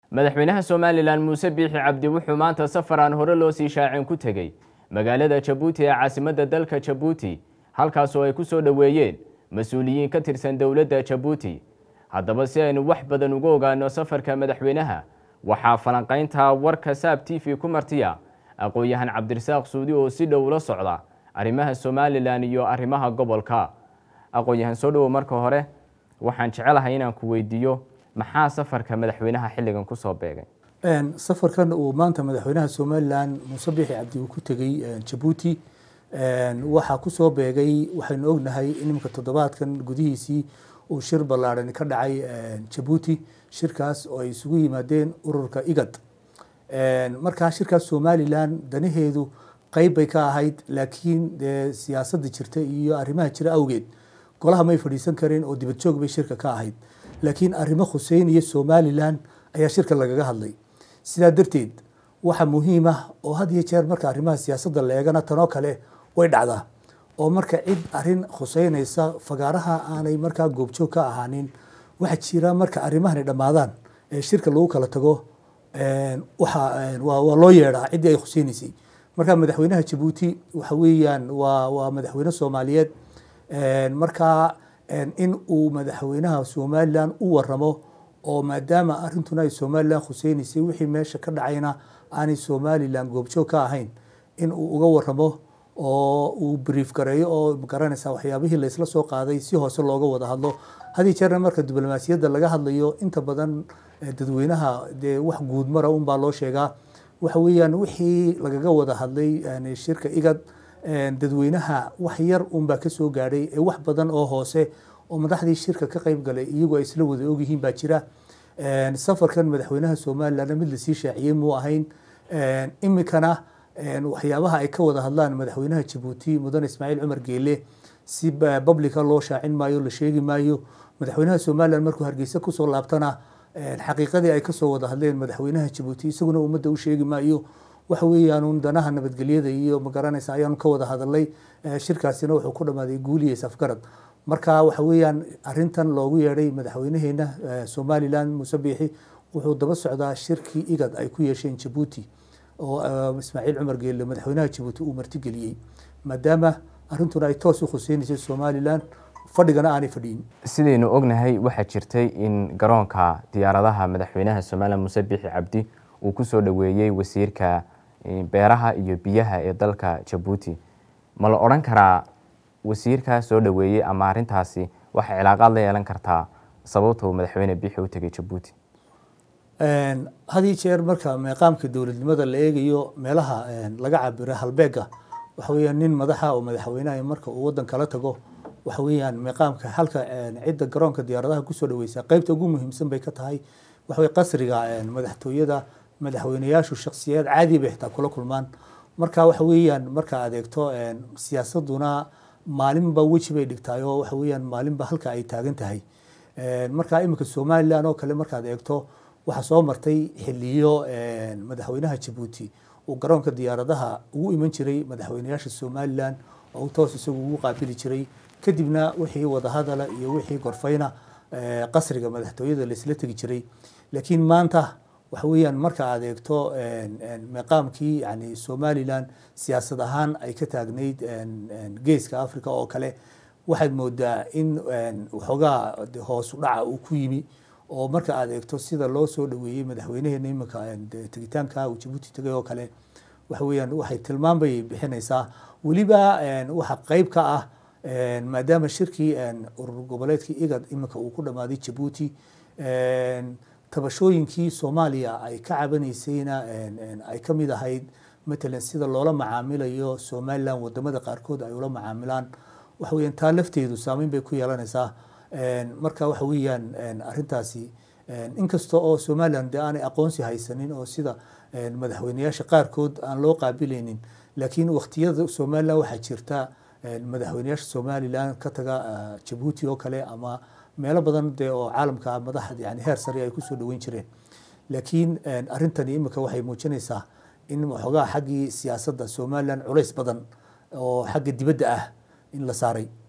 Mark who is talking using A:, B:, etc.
A: madaxweynaha somalilan muuse biixi cabdi wuxuu maanta safar aan hore loo sii shaacin ku tegey magaalada jabuuti ee caasimadda dalka jabuuti halkaasoo ay ku soo dhoweeyeen mas-uuliyiin ka tirsan dowladda jabuuti haddaba si aynu wax badan uga ogaano safarka madaxweynaha waxaa falanqaynta warka saab t v ku martiya aqoon-yahan cabdirasaaq suudi oo si dhow ula socda arrimaha somalilan iyo arrimaha gobolka aqoon-yahan soo dhowo marka hore waxaan jecelahay inaan ku weydiiyo maxaa safarka madaxweynaha xilligan kusoo beegay
B: safarkan uu maanta madaxweynaha somalilan muuse biixi cabdi uu ku tegey jabuuti waxaa kusoo beegay waxaynu ognahay in iminka toddobaadkan gudihiisii uu shir ballaarhan ka dhacay jabuuti shirkaas oo ay isugu yimaadeen ururka igad markaa shirkaas somalilan danaheedu qeyb bay ka ahayd laakiin dee siyaasadda jirta iyo arrimaha jira awgeed golaha may fadhiisan kareen oo dibad joog bay shirka ka ahayd laakiin arrimo khuseynaya somalilan ayaa shirka lagaga hadlay sidaa darteed waxa muhiim ah oo had iyo jeer marka arrimaha siyaasadda la eegana tanoo kale way dhacdaa oo marka cid arrin khuseynaysa fagaaraha aanay markaa goobjoog ka ahaanin waxaa jira marka arrimahani dhammaadaan ee shirka lagu kala tago waa loo yeedhaa ciddii ay khuseynaysay marka madaxweynaha jabuuti waxa weeyaan waa waa madaxweyne soomaaliyeed markaa in uu madaxweynaha somalilan u waramo oo maadaama arrintuna ay somalilan khuseynaysay wixii meesha ka dhacayna aanay somalilan goobjoog ka ahayn in uu uga waramo oo uu brief gareeyo oo magaranaysa waxyaabihii laysla soo qaaday si hoose looga wada hadlo hadii jeerna marka diblomaasiyadda laga hadlayo inta badan dadweynaha dee wax guudmara unbaa loo sheegaa waxa weeyaan wixii lagaga wada hadlay shirka igad dadweynaha wax yar unbaa kasoo gaadhay ee wax badan oo hoose oo madaxdii shirka ka qeyb galay iyagoo ay isla wada ogyihiin baa jira safarkan madaxweynaha somalilan mid lasii shaaciyey muu ahayn imikana waxyaabaha ay ka wada hadlaan madaxweynaha jabuuti mudane ismaaciil cumar geele si publica loo shaacin maayo la sheegi maayo madaxweynaha somalilan markuu hargeysa kusoo laabtana xaqiiqadii ay kasoo wada hadleen madaxweynaha jabuuti isaguna ummadda u sheegi maayo waxa weeyaan danaha nabadgelyada iyo magaranaysa ayaanu ka wada hadalay shirkaasina wuxuu ku dhammaaday guuliya safgarad marka waxa weeyaan arintan loogu yeedhay madaxweynaheena somalilan muuse biixi wuxuu daba socdaa shirkii igad ay ku yeesheen jabuuti oo ismaaciil cumar geelle madaxweynaha jabuuti uu martigeliyey maadaama arrintuna ay toos u khuseynaysay somalilan fadhigana aanay fadhiyin
A: sidaynu ognahay waxaa jirtay in garoonka diyaaradaha madaxweynaha somalilan muuse biixi cabdi uu kusoo dhoweeyey wasiirka beeraha iyo biyaha ee dalka jabuuti ma la odhan karaa wasiirkaa soo dhoweeyey ama arrintaasi waxay cilaaqaad la yeelan kartaa sababta uu madaxweyne biixi u tegay jabuuti
B: hadii jeer marka meeqaamka dowladnimada la eegayo meelaha laga cabiro halbeega waxa weeyaan nin madaxa oo madaxweynaha marka uu wadan kala tago waxa weeyaan meeqaamka halka cidda garoonka diyaaradaha kusoo dhaweysa qeybta ugu muhiimsan bay ka tahay waxa weye qasriga madaxtooyada madaxweyneyaashu shaksiyaad caadi bay xitaa kula kulmaan marka waxa weeyaan marka adeegto siyaasaduna maalinba weji bay dhigtaay oo waxa weeyaan maalinba halka ay taagan tahay marka iminka somalilan oo kale markaad eegto waxaa soo martay xiliyo madaxweynaha jabuuti uu garoonka diyaaradaha ugu iman jiray madaxweyneyaasha somalilan oo u toos isagu ugu qaabili jiray kadibna wixii wadahadala iyo wixii gorfayna qasriga madaxtooyada laisla tegi jiray laakiin maanta waxa weeyaan marka aad eegto meeqaamkii yani somalilan siyaasad ahaan ay ka taagnayd geeska africa oo kale waxaad moodaa in waxoogaa hoosu dhaca uu ku yimi oo marka aad eegto sida loo soo dhaweeyey madaxweynaheena iminka tegitaanka uu jabuuti tegay oo kale waxa weeyaan waxay tilmaam bay bixinaysaa weliba waxa qeyb ka ah maadaama shirkii urur goboleedkii igad iminka uu ku dhammaaday jabuuti tabashooyinkii soomaaliya ay ka cabanaysayna ay ka mid ahayd matalan sida loola macaamilayo somalilan wadamada qaarkood ay ula macaamilaan waxa weeyaan taa lafteedu saameyn bay ku yeelanaysaa marka waxa weeyaan arrintaasi inkasta oo somalilan dee aanay aqoonsi haysanin oo sida madaxweyneyaasha qaarkood aan loo qaabilaynin laakiin waqtiyada somalilan waxaa jirta madaxweyneyaasha somalilan ka taga jabuuti oo kale ama meelo badan dee oo caalamka madaxda yani heer sare ay kusoo dhaweyn jireen laakiin arrintani imika waxay muujinaysaa in waxoogaa xaggii siyaasadda somalilan culays badan oo xagga dibadda ah in la saaray